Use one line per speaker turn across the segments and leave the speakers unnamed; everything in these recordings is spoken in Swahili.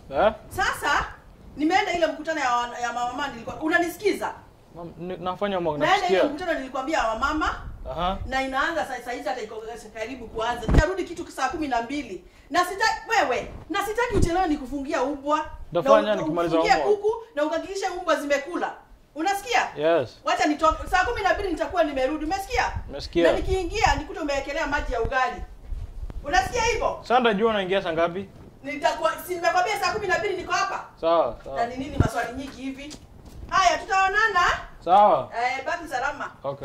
Eh?
Sasa nimeenda ile mkutano ya, wa- ya mama nilikuwa unanisikiza?
Mam, ni- nafanya homework
Naenda ile
nakusikia.
mkutano nilikwambia ya wamama
Aha.
na inaanza saa saa hizi hata iko karibu kuanza. Nitarudi kitu saa kumi na mbili na sitaki wewe, na sitaki uchelewe nikufungia ubwa
Utafanya
na u-
nikimaliza
ufungie
homework.
kuku na uhakikishe mbwa zimekula. Unasikia?
Yes.
Wacha nitoke saa kumi na mbili nitakuwa nimerudi. Umesikia?
Umesikia.
Na nikiingia nikute umewekelea maji ya ugali. Unasikia hivyo?
Sasa ndajua unaingia saa ngapi?
Nitakuwa si nimekwambia saa kumi na mbili niko hapa.
Sawa,
Na
sawa.
ni nini maswali nyingi hivi? Haya, tutaonana.
Sawa.
Eh, baki salama.
Okay.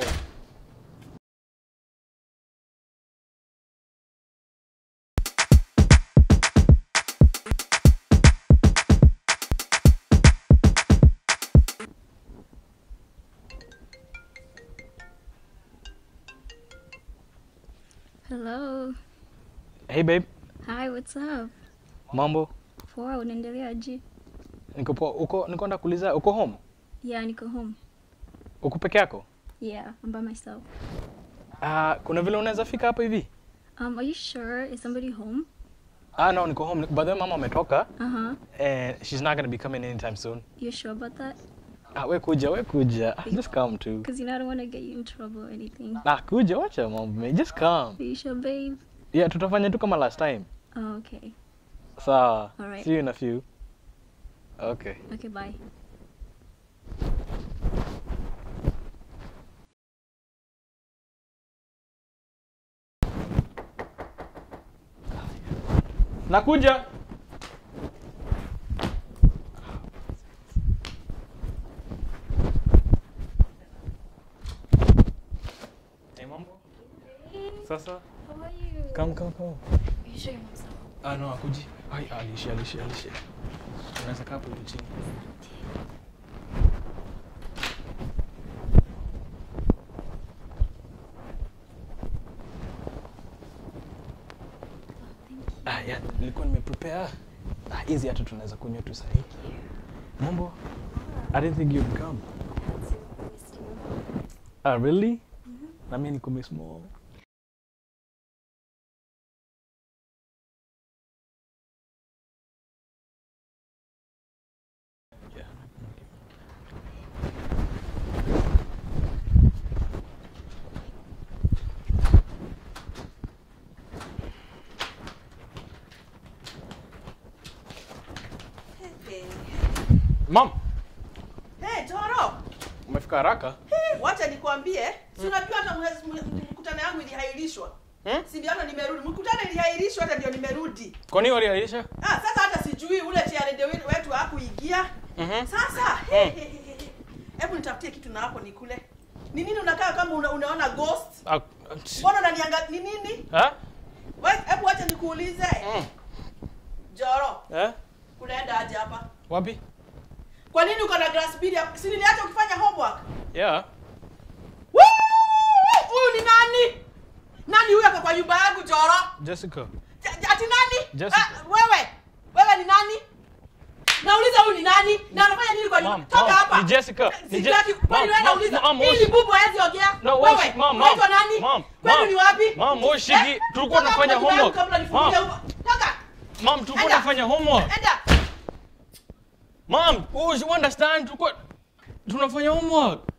Hello.
Hey babe,
Hi, what's up?
mambo?
Poa, unaendeleaje?
Niko poa. Uko niko nataka kuuliza uko home?
Yeah, niko home.
Uko peke yako?
Yeah, I'm by myself.
Ah, kuna vile unaweza fika hapa hivi?
Um, are you sure? Is somebody home?
Ah, no, niko home. By the way, mama ametoka
Uh-huh.
and she's not going to be coming anytime soon.
You sure about that?
Ah, we kuja, we kuja. Just come too.
Because you know I don't want to get you in trouble or anything.
Nah, kuja, wacha mambo. me. Just come.
Are you sure, babe?
Yeah, tutafanya tu kama last time.
Oh, okay.
Sawa.
Alright.
See you in a few. Okay.
Okay, bye.
Nakuja. Hey, mambo. Sasa.
How are you?
Come, come, come.
Are you sure your mom's not home?
Ah, no, akuji. Ai, alishe, alishe, alishe. Unaweza kaa hapo hivi chini. Ah, yeah, nilikuwa nimeprepare. Ah, hizi hata tunaweza kunywa tu sahi. Mambo. I didn't think you'd come. Ah, really? Na mimi niko miss more. Yeah. Mom,
Hey, Toro.
umefika haraka?
Hey, wacha nikwambie. Si unajua hata mwezi- m- mkutano yangu ilihairishwa.
Hmm?
Si ndio hata nimerudi. Mkutano ilihairishwa hata ndio nimerudi.
Kwa nini waliahirisha?
Ah, sasa hata sijui ule chiarede wetu hakuingia.
Mhm.
Sasa he, he, he, he. hebu nitafutie kitu na hapo nikule. Ni nini unakaa kama una, unaona ghost?
Ah,
Mbona unaniangalia ni nini?
Ha?
Wewe hebu acha nikuulize.
Mm.
Joro,
Eh?
unaenda aje hapa?
Wapi?
Kwa nini uko na glass bill hapa? Si niliacha ukifanya homework?
Yeah.
Woo! Huyu ni nani? Nani huyu ako kwa nyumba yangu Joro?
Jessica.
Ja- ja- Ati nani?
Jessica.
Ah, wewe. Wewe ni nani? Nauliza huyu ni nani? Na anafanya nini kwa nyumba?
Mom,
Toka
mom,
hapa.
ni Jessica. Ni Je-
Sitaki kwani
Mom,
wewe
mom,
nauliza.
mom,
Hii
mom.
ni bubu hawezi ongea.
No,
wewe.
wewe, mom, mom.
Unaitwa nani?
Mom,
Kwenu
mom.
ni wapi?
Mom, wewe shigi. Tulikuwa
toka
tunafanya
kwa nyumba yangu
homework.
Kabla nifungie
Mom.
huko. Toka.
Mom, tulikuwa
Enda.
tunafanya homework.
Enda.
Mom, oh, you understand? Tulikuwa tunafanya homework.